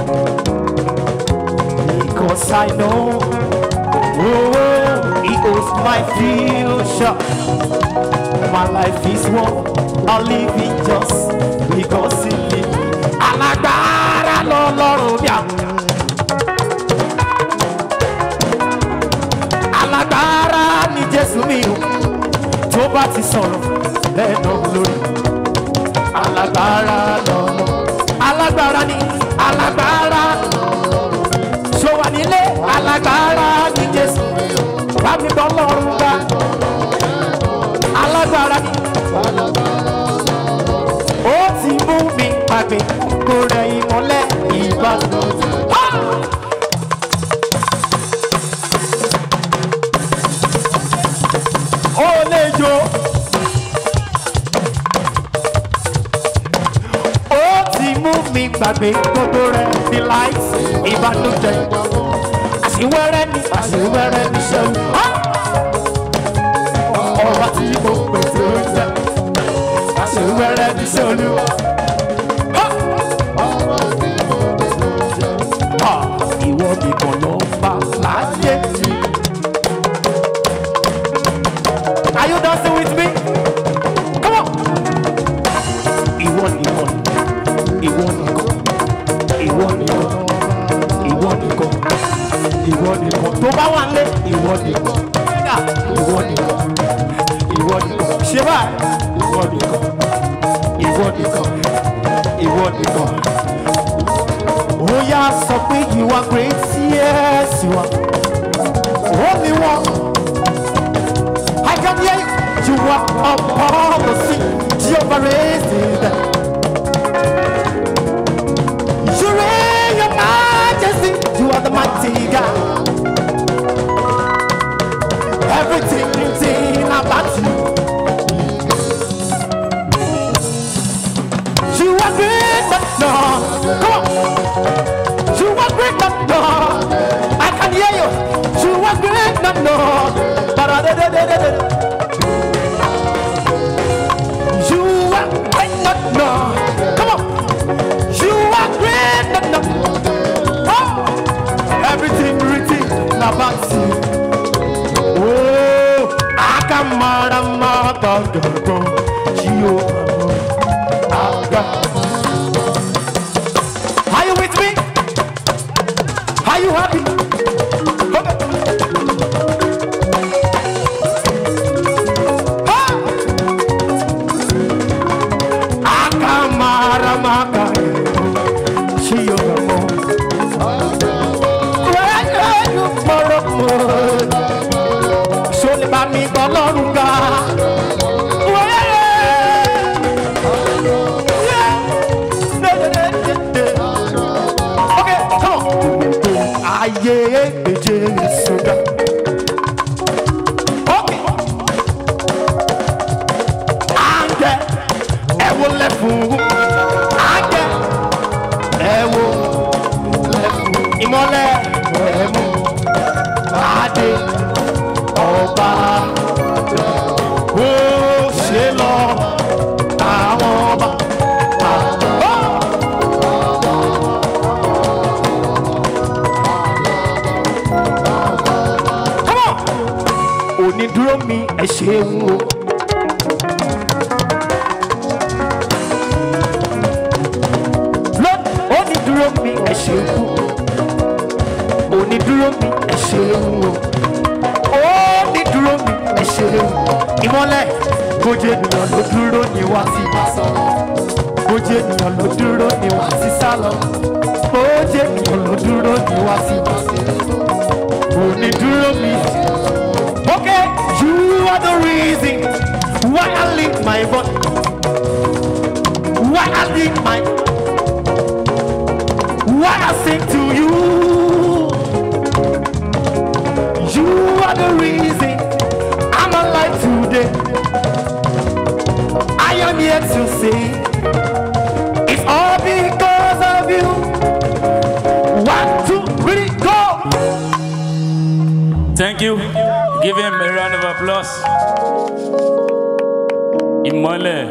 Because I know, oh, he owns my future. My life is one, I'll live it just because he lives. Alágbára lọ́lọ́run mi àwọn. Alágbára ni Jésù mi o, tó bá ti sọ̀rọ̀ lẹ́nu lórí. Alágbára lọ́lọ́. Alágbára ni alágbára ṣó wà nílé alágbára ní jésù bá mi bọ́ lọ́rùn gbá alágbára ní. ó ti mú mi pàgbé kó rẹ ìmọ̀lẹ́ ìbàdàn. ó lè jó gbàgbé gbogbo rẹ̀ ní láìsí ìbànújẹ́ àṣìwẹ́rẹ́ ní àṣìwẹ́rẹ́ ní ṣẹ́yìn ọba tí mo pèsè oúnjẹ àṣìwẹ́rẹ́ ní ṣẹ́yìn. ìwọ nìkan ló ń bá láyé. Are you dancing with me? Come on. Ìwọ nìkan, ìwọ nìkan, ìwọ nìkan, ìwọ nìkan, ìwọ nìkan. Tó bá wà lé, ìwọ nìkan, Kódà, ìwọ nìkan, ìwọ nìkan. Ṣé báyìí? Ìwọ nìkan, ìwọ nìkan, ìwọ nìkan. Ó yá sọ pé you are great, yes you are. Only one. I can hear you. You are upon the sea. Jehovah raised them. You reign your majesty. You are the mighty God. Everything, everything about you. You are great, but no. Come on. You are great, but no. I can hear you. You are great, but no. Ba-da-da-da-da-da. You are great, but no. Come on. You are great, but no. Oh. Everything written about you. Oh, I can mara mata go. Are you with me? Are you happy? Okay. Ah! Akamara maka Chiyo mo Wẹ́yẹ́ mọ̀rọ̀ mọ̀ Sọlẹ̀ bá mi gbọ́ lọ́rùn ga Okay, come on. Ayé gbèjé sódà. Okay. Àǹgẹ̀ ẹ wo lẹ́fun. Àǹgẹ̀ ẹ wo lẹ́fun. Ìmọ̀lẹ̀ ẹ mú. Adé ọba. Ó ṣe lọ àwọn ọba. Oh! Come on. Onídúró mi ẹ ṣeun o. Lord, onídúró mi ẹ ṣeun o. Onídúró mi ẹ ṣeun o. Onídúró mi ẹ ṣeun. Ìmọ̀lẹ̀ bójú ènìyàn ló dúró ni wá sí bá sọ̀rọ̀. Bójú ènìyàn ló dúró ni wá sí sálọ. Bójú ènìyàn ló dúró ni wá sí bá sọ̀rọ̀. Onídúró mi. Okay, you are the reason why I lift my voice. Why I lift my why I sing to you. You are the reason I'm alive today. I am here to say it's all because of you. One, two, three, go! Thank you. Give him a round of applause. Ìmọ́lẹ̀.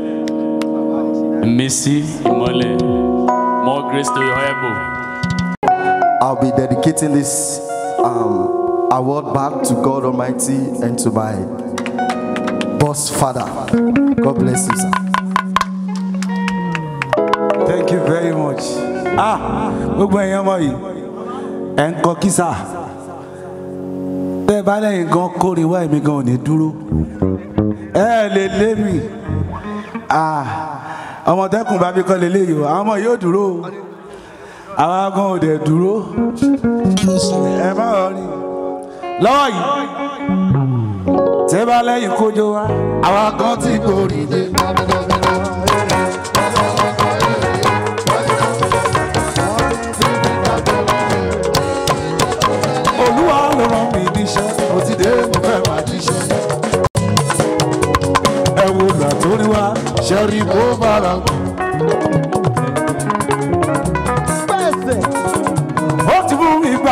Missy Ìmọ́lẹ̀. More grace to your elbow. I'll be dedicating this um, award back to God Almighty and to my boss father. God bless you, sir. thank you very much. ah gbogbo ẹ̀yin ọmọ yìí ẹ̀ ń kọ kísà tẹ́ ẹ bá lẹ́yìn gan kórè wá èmi gan ò ní dúró ẹ ẹ lè lé mi ah ọmọ tẹkùn bá mi kọ́ lélẹ́yìí o àwọn ọmọ yóò dúró o àwa gan ò dẹ̀ dúró ẹ má rọ ni lọ́wọ́ yìí tẹ́ ẹ bá lẹ́yìn kójó wá àwa gan ti gbòòrì dé. olúwa ló rán mi níṣẹ́ mo ti dé mo fẹ́ máa jíṣẹ́. ẹ wo ìgbà tó ní wá ṣẹ́rí bó bára mu.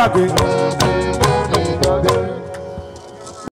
gbàgbé.